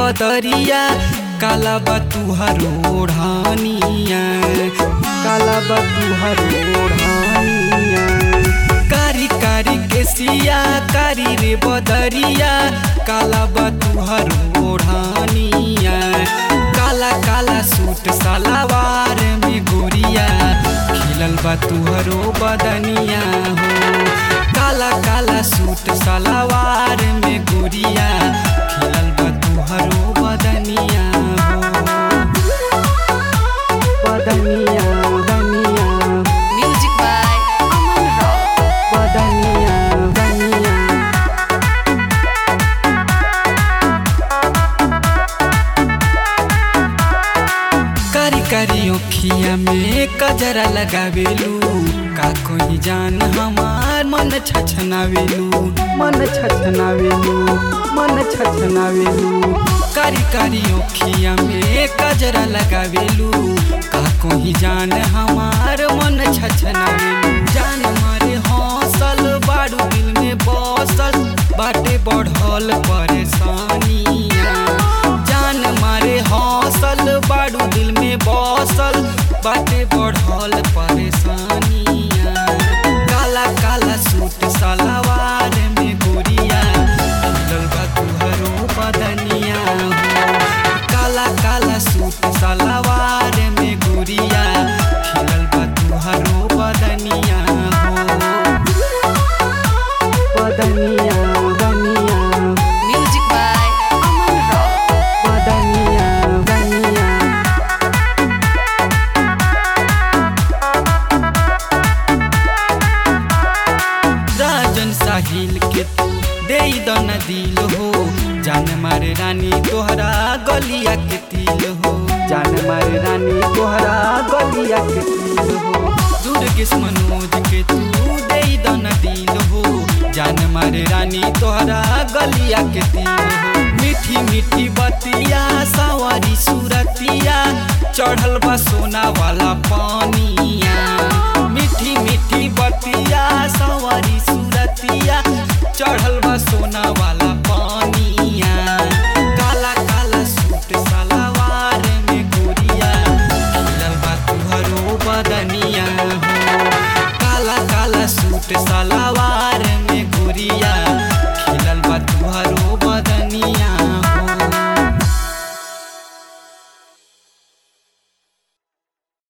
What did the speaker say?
बदरिया काला बतुहर ओढ़ानिया काला बतुहर ओढ़ानिया कारी कारी केसिया कारी रे बदरिया काला बतुहर ओढ़ानिया काला काला सूट सलवार में गोरिया खिलल बा तुहरो बदनिया हो काला काला सूट सलवार में गोरिया खिलल बा तुहरो बदनिया हो बदनिया बदनिया Music by Aman Rock. बदनिया बदनिया कारी कारी ओखिया में कजरा लगावेलू का कोई जान हमार मन छछनावेलू मन छछनावेलू मन छछनावेलू कारी कारी ओखिया में कजरा लगावेलू का कोई जान हमार मन छछनावेलू जान मारे हौसल बारू दिल में बसल बाटे बढ़ल परेशानिया जान मारे हौसल बारू दिल में बसल बाटे बढ़ल परेशानिया काला काला सूट सलवार में गोरिया खिलल बा तुहरो बदनिया हो काला काला सूट सलवार में गोरिया खिलल बा तुहरो बदनिया हो बदनिया बदनिया Music by Aman Rock. बदनिया बदनिया राजन साहिल के तू दे दन दिल हो जान मारे रानी तोहरा गलिया के तिल हो जान मारे रानी तोहरा गलिया के तिल हो दुर्गेश मनोज के तू दे दन दिल हो जान मारे रानी तोहरा गलिया के तिल हो मीठी मीठी बतिया सवारी सूरतिया चढ़ल बा सोना वाला पानिया मीठी मीठी बतिया सवारी सूरतिया चढ़ल बा सोना वाला पानिया काला काला सूट सलवार में गोरिया खिलल बा तुहरो बदनिया हो काला काला सूट सलवार